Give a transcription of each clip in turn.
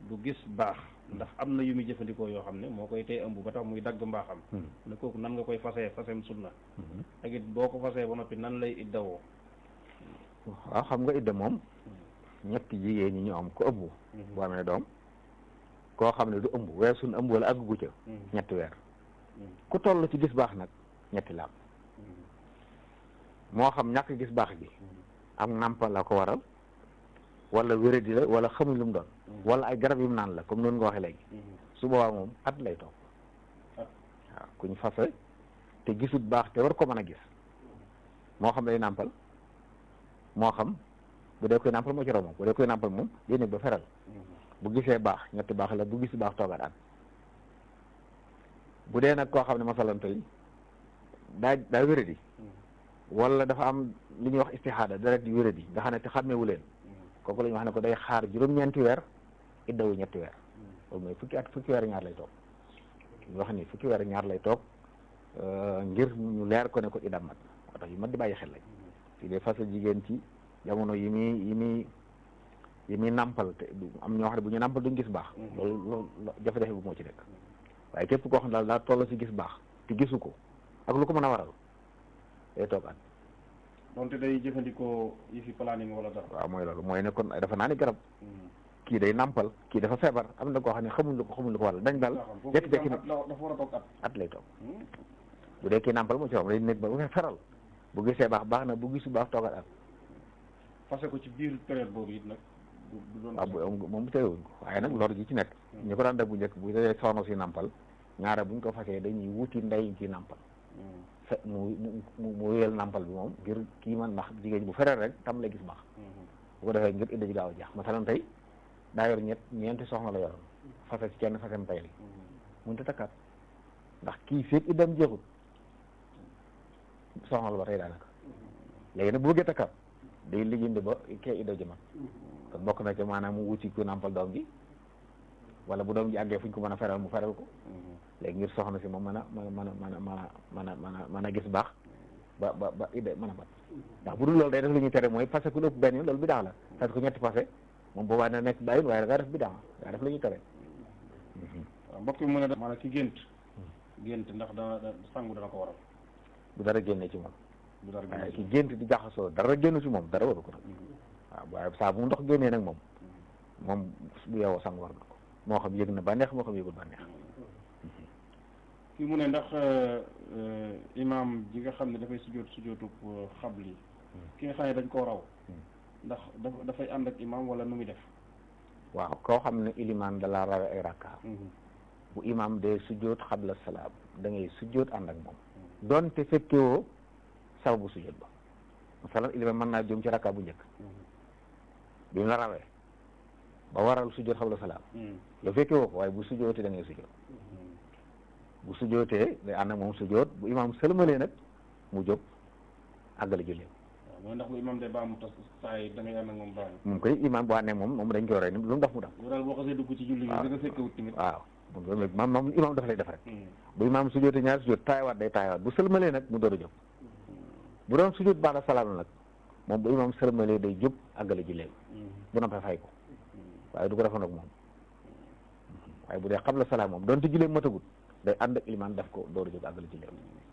du gis baax ndax am na yu muy jëfandikoo yoo xam ne moo koy tey ëmb ba tax muy dagg mbaaxam ne kooku nan nga koy fasee fasem sunna ak it boo ko fasee ba noppi nan lay iddawoo waaw xam nga idda moom ñetti jigéen ñi ñu am ko ëmb boo amee doom koo xam ne du ëmb weer suñ ëmb wala àggu ca ñetti weer ku toll ci gis baax nag ñetti laab moo xam ñàkk gis baax gi ak nàmpal la ko waral wala wéradi la wala xamuñ lu mu doon wala ay garab yu mu naan la comme noonu nga waxee léegi su boobaa moom at lay toog waaw kuñ fase te gisut baax te war ko mën a gis moo xam day nàmpal moo xam bu dee koy nàmpal moo ci raw moom bu dee koy nàmpal moom day nekk ba feral bu gisee baax ñetti baax la bu gis baax toogaat at bu dee nag koo xam ne masalan tey daa daa wéradi wala dafa am li ñuy wax istixaada deret di wéradi nga xam ne te xàmmeewu leen kooku la ñu wax ne ko day xaar juróom-ñeenti weer iddawu ñetti weer loolu mooy fukki at fukki weer ñaar lay toog ñu wax ni fukki weer ñaar lay toog ngir ñu leer ko ne ko idam mat moo tax yu mat di bàyyi xel lañ fii de fasa jigéen ci jamono yi muy yi muy yi muy nàmpal te am ñoo xam ne bu ñu nàmpal duñ gis baax loolu loolu jafe-jafe bu moo ci nekk waaye képp koo xam ne daal daa toll ci gis baax te gisu ko ak lu ko mën a waral day toog at donte day jëfandikoo yi fi planning wala dara waaw mooy loolu mooy ne kon dafa naa ni garab kii day nàmpal kii dafa feebar am na koo xam ne xamuñ lu ko xamuñ lu ko waral dañ daal jékki-jékki ne dafa war a toog at at lay toog bu dee kii nàmpal moo ci wax day nekk ba bu feral bu gisee baax baax na bu gisu baax toogal at fase ko ci biir période boobu it nag du doon waaw moom bu terewuñ ko waaye nag lor ji ci nekk ñu ko daan def bu njëkk bu dee soxna si nàmpal ñaare buñ ko fasee dañuy wuti ndey ci nàmpal fe mu mu mu wéyal nàmpal bi moom ngir kii man ndax jigéen bu fereel rek tam lay gis baax bu ko defee ngir idda ji gaaw a jeex masalan tey daa yor ñett ñeenti soxna la yoroon fase ci kenn fasem tay li mënut a takkaat ndax kii feeg iddam jeexut soxna la ba tey daanaka léegi nag bu bëggee takkaat day lijjandi ba kee idda ji mat kon bokk na ci maanaam mu wuti ku nàmpal doom ji wala bu doom ji àggee fu ñu ko mën a feral mu feral ko léegi ngir soxna si moom mën a mën a mën a mën a mën a mën a mën a gis baax ba ba ba idda mën a mat ndax bu dul loolu day def lu ñuy tere mooy parce que lu ëpp benn yoon loolu bi daax la parce que ñetti passé moom boobaa na nekk bàyyin waaye da ngaa def bi daax daa def lu ñuy tere waaw mbokk mi mu ne maanaam ki gént gént ndax dana sangu dana ko waral bu dara génne ci moom bu dara waaye ki gént di jaxasoo dara génn ci moom dara waru ko nag waaw waaye saa bu mu ndox génnee nag moom moom bu yeewoo sang war na ko moo xam yëg na bànneex moo xam yëgul bànneex kii mu ne ndax imaam ji nga xam ne dafay sujjóot sujjóotub xabli ki nga xam ne dañ koo raw ndax dafa dafay ànd ak imaam wala nu muy def waaw koo xam ne ilimaan da laa rawe ay rakka bu imaam de sujjóot xabla salaam da ngay sujjóot ànd ak moom donte fekkewoo sababu sujjóot ba masalan ilimaan mën naa jëm ci rakka bu njëkk bi mu la rawee ba waral sujjóot xabla salaam yow fekkewoo ko waaye bu sujjóotee da ngay sujjóot bu sujjootee day ànd ak moom sujjoot bu imaam sëlmalee nag mu jóg àggale julleem waaw mooy ndax bu imaam day baamu tas saa yi da ngay ànd ak moom baamu moom koy imaam bu ànd ak moom moom dañ koy roy ni lu mu def mu def yow daal boo xasee dugg ci julli gi da nga fekkewut tamit waaw moom moom moom imaam dafa lay def rek bu imaam sujjootee ñaari sujjoot taayawaat day taayawaat bu sëlmalee nag mu door a jóg bu doon sujjoot baax na salaam nag moom bu imaam sëlmalee day jóg àggale julleem bu noppee fay ko waaye du ko defoon ak moom waaye bu dee xabla salaam moom doonte julleem matagut day ànd ak ilimaan def ko dooru jóg àggale ci léew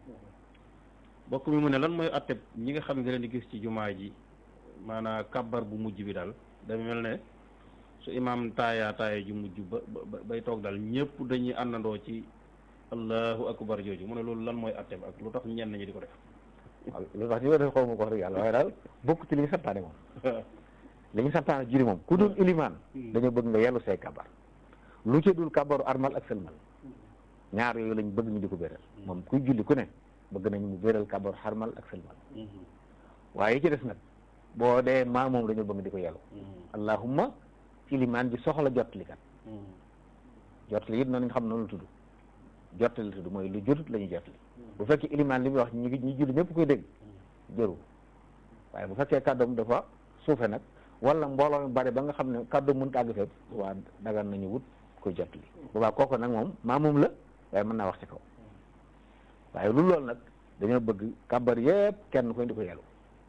bokk mi mu ne lan mooy atteb ñi nga xam ne da leen di gis ci jumaa ji maanaam kabbar bu mujj bi daal dafa mel ne su imaam taaya taaya ju mujj ba ba bay toog daal ñëpp dañuy àndandoo ci allahu akbar jooju mu ne loolu lan mooy atteb ak lu tax ñenn ñi di ko def waaw lu tax ñu ko def xaw ma ko wax dëgg yàlla waaye daal bokk ci li ñu santaane moom li ñu santaane juri moom ku dul ilimaan dañoo bëgg nga yellu say kabar lu ci dul kabaru armal ak sëlmal ñaar yooyu lañ bëgg ñu di ko béral moom kuy julli ku ne bëgg nañ mu béral kabaru xarmal ak sëlmal waaye ci des nag boo dee maa moom dañoo bëgg di ko yellu allahumma ilimaan ji soxla jottali kat jottali it noonu nga xam noonu la tudd jottali la tudd mooy lu jotut la ñuy jottali bu fekkee ilimaan li muy wax ñi ñi julli ñëpp koy dégg jëru waaye bu fekkee kàddoom dafa suufe nag wala mbooloo mi bari ba nga xam ne kàddoom mënut àgg fépp waa dagan nañu wut koy jottali boobaa kooku nag moom maa moom la waaye mën naa wax ci kaw waaye lu loolu nag dañoo bëgg kàbbar yëpp kenn koy di ko yellu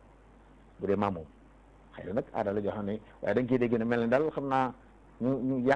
bu dee maa moom xëy na nag aada la joo xam ne waaye dañ ciy dégg ne mel ne daal xam naa ñu ñu